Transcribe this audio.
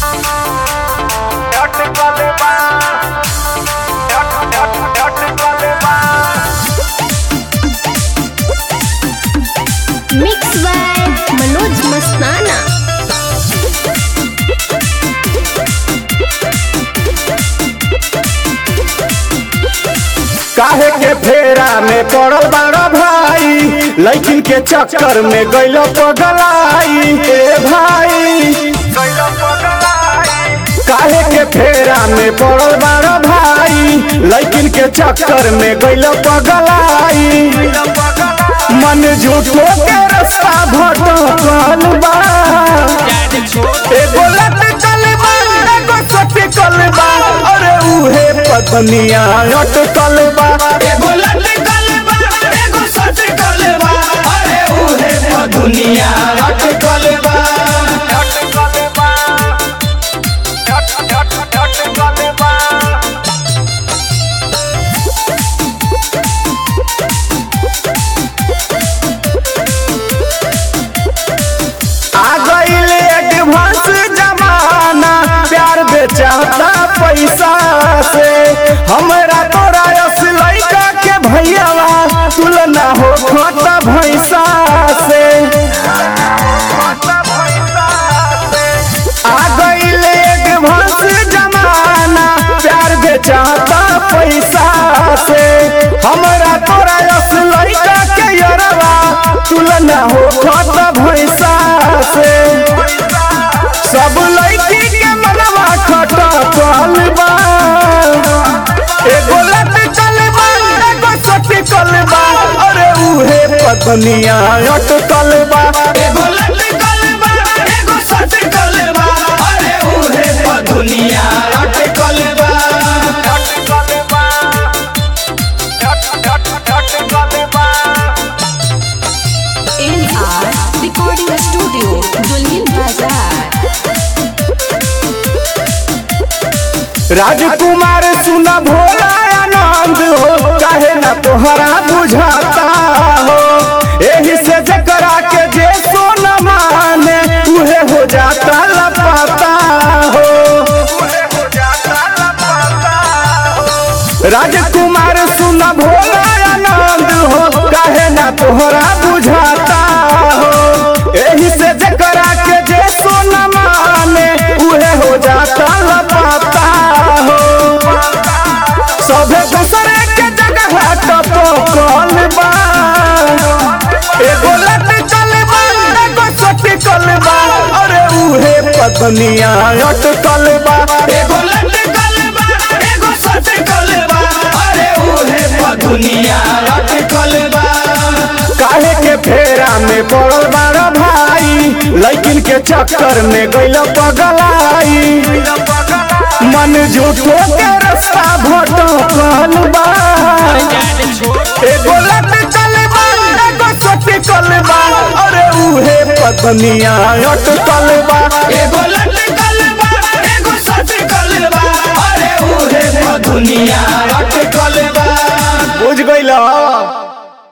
Mix by Manoj मस्ताना काहे के फेरा में पड़ल बाड़ा भाई लैकिन के चक्कर में गइल पगलाई ए भाई काहे के फेरा में पड़ल बाड़ा भाई लैकिन के चक्कर में गइल पगलाई मन झूठो के रास्ता भटकल बा एगो लटकल बा एगो सटकल बा अरे उहे पत्निया अटकल बा एगो लटकल बा एगो सटकल बा अरे उहे तो दुनिया अटकल बा आ गईल एडवांस जमाना प्यार बेचाता पैसा से हमरा तोरा यस लइका के भैयावा तुलना हो खोता भैसा से आ गईल एडवांस जमाना प्यार बेचाता पैसा से हमरा तोरा यस लइका के यरवा तुलना हो खोता भैसा से सब लड़की के मनवा खटकल बा एगो लटकल बा एगो सटकल बा अरे उहे पत्निया अटकल बा एगो लटकल बा एगो सटकल बा अरे उहे तो दुनिया अटकल बा NR Recording Studio, Dulhin Bazaar. राजकुमार सुन भोला आनंद हो काहे ना तोहरा बुझाता हो एही से जकरा के जे सोन माने उहे हो जाता लपाता हो राजकुमार सुन भोला आनंद हो काहे ना तोहरा बुझाता हो एही से जकरा के जे सोन माने उहे हो जाता लपाता हो सभे दूसरे के जगह टपो कल बा एगो लटकल बा एगो सटकल बा अरे उहे पत्निया अटकल बा एगो लटकल बा एगो सटकल बा अरे उहे तो दुनिया अटकल बा काहे के फेरा में पड़ल बाड़ा भाई लैकिन के चक्कर में गइल पगलाई मन झूठो के रास्ता भटकल बा एगो लटकल बा एगो सटकल बा अरे उहे पत्निया अटकल बा एगो लटकल बा एगो सटकल बा अरे उहे तो दुनिया अटकल बा बुझ गइल